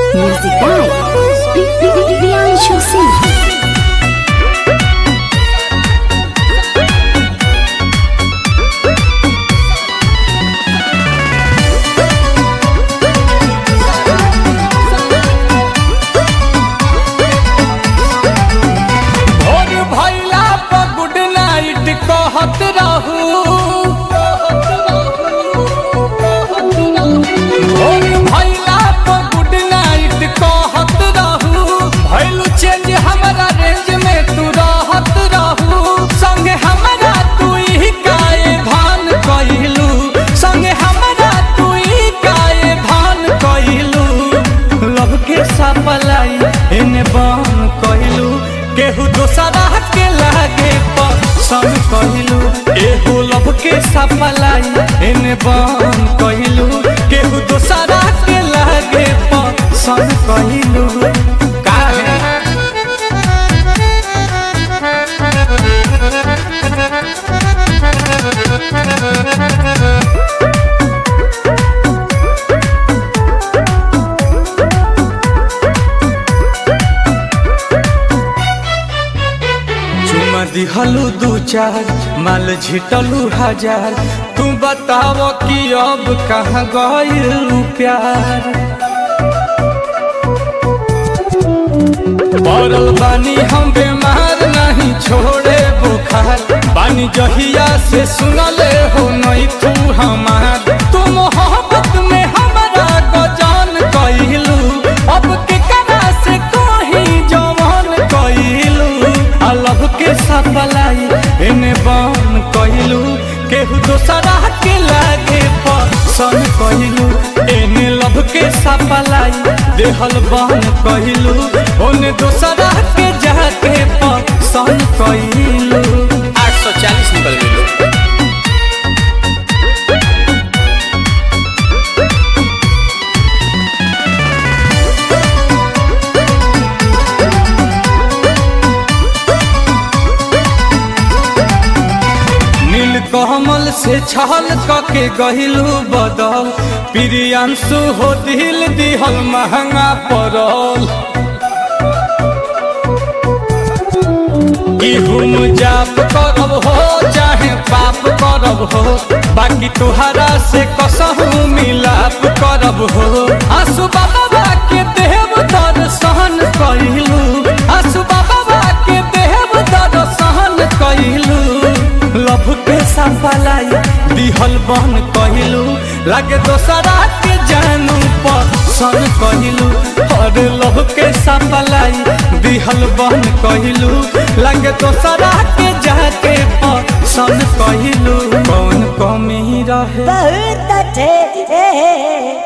Music by Priyanshu Singh. भोर भैला पर गुड नाइट कहत रहू भोर भैला पर गुड नाइट कहत रहू भैलू चेंज हमरा रेंज में तू रहत रहू संगे हमरा तू ही काए धान कइलू संगे हमरा तू ही काए धान कइलू लव के सपलाई एने बन कइलू केहू दोसरा के लागे पसंद कइलू एहू लव के सपलाई एने बन कइलू केहू दोसरा के लागे पसंद कइलू काहे चुमा दिहलू दू चार माल झिटलू हजार तू बताव कि अब कहाँ गइलू प्यार पड़ल बानी हम बीमार नहीं छोड़े बुखार बानी जहिया से सुनले हो नहीं तू हमार तू मोहब्बत में हमारा गजान कइलू अब के करा से कहीं जवान कइलू अलग के सपलाई एने बन कइलू केहू दोसरा के लागे पसंद कइलू एने लब के सपलाई देहल बन कइलू ओने दोसरा के जाके पसंद कइलू आठ सौ चालीस निकल गई नील कमल से छल कके गहिलू बदल प्रियांशु हो दिल दिहल महंगा पड़ल इहुम जाप करब हो चाहे पाप करब हो बाकी तुहरा से कसहू मिलाप करब हो आसु बाबा के देव दर्शन कइलू आसु बाबा के देव दर्शन कइलू लभ के सफलाई दिहल बन कहिलू लागे दोसरा के जानू पसंद कहिलू और लभ के सफलाई दिहल बन कहिलू लागे दोसरा के जाके पसंद कहिलू कौन कमी रहे बहुत अच्छे